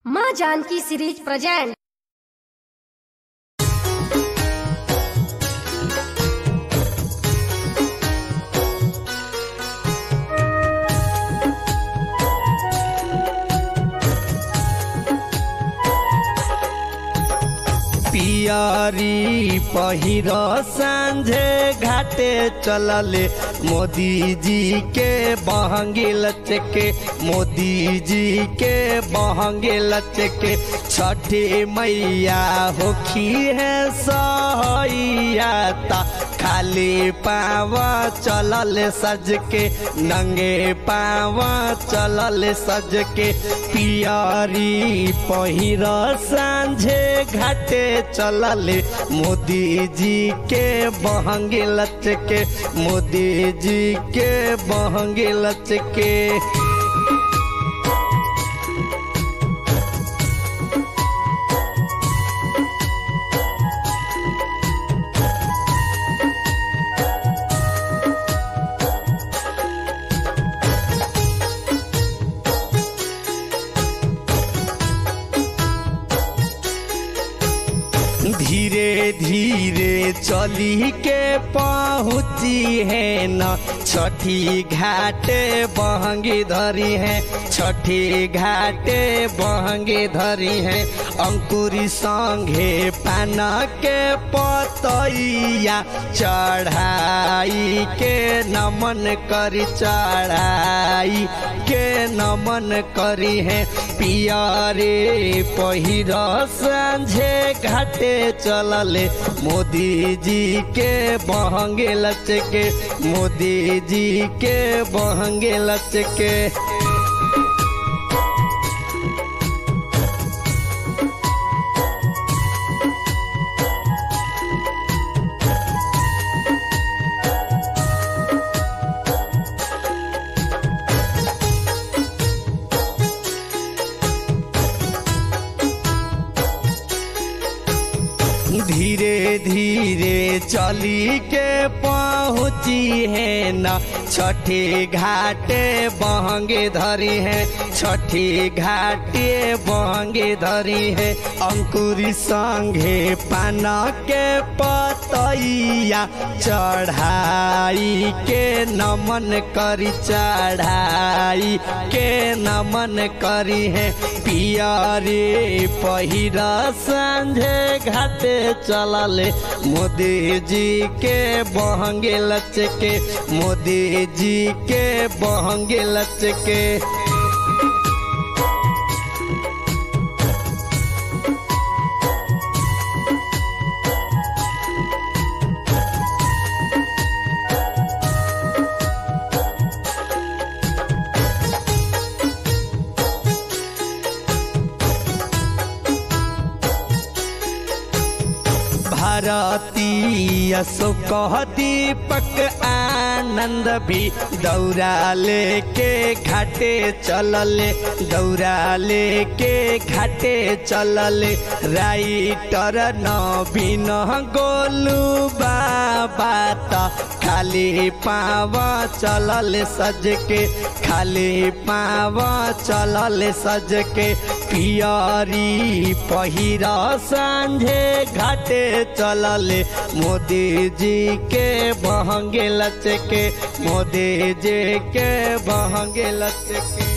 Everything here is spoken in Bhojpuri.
माँ जानकी सीरीज प्रेजेंट पियारी पहिर सांझे घाटे चलले मोदी जी के बहंगे लचके मोदी जी के बहंगे लचके छठे मैया होखी है सहैया ता खाली पावा चलल सज के नंगे पावा चलल सज के पियारी पहिर सांझे घाटे चलल मोदी जी के बहंगे लचके मोदी जी के बहंगे लचके धीरे धीरे चली के पहुँची है न छठी घाटे बहंगी धरी है छठी घाटे बहंगी धरी है अंकुरी संगे पान के पतैया चढ़ाई के नमन करी चढ़ाई के नमन करी है पियारे पहिर सांझे घाटे चलले मोदी जी के बहंगे लचके मोदी जी के बहंगे लचके धीरे धीरे चली के पहुँची है न छठी घाटे बहंगे धरी है छठी घाटे बहंगे धरी है अंकुरी संगे पान के पतैया चढ़ाई के नमन करी चढ़ाई के नमन करी है पियारे पहिर सांझे घाटे चलले मोदी जी के बहंगे लचके मोदी जी के बहंगे लचके भारतीय सुख दीपक आनंद भी दौरा लेके घाटे चलले दौरा लेके घाटे चलले राइटर नवीन गोलू बाबा त खाली पाव चलल सज के खाली पाव चलल सज के पियारी पहिर सांझे घाटे चलले मोदी जी के बहंगे लचके मोदी जी के बहंगे लचके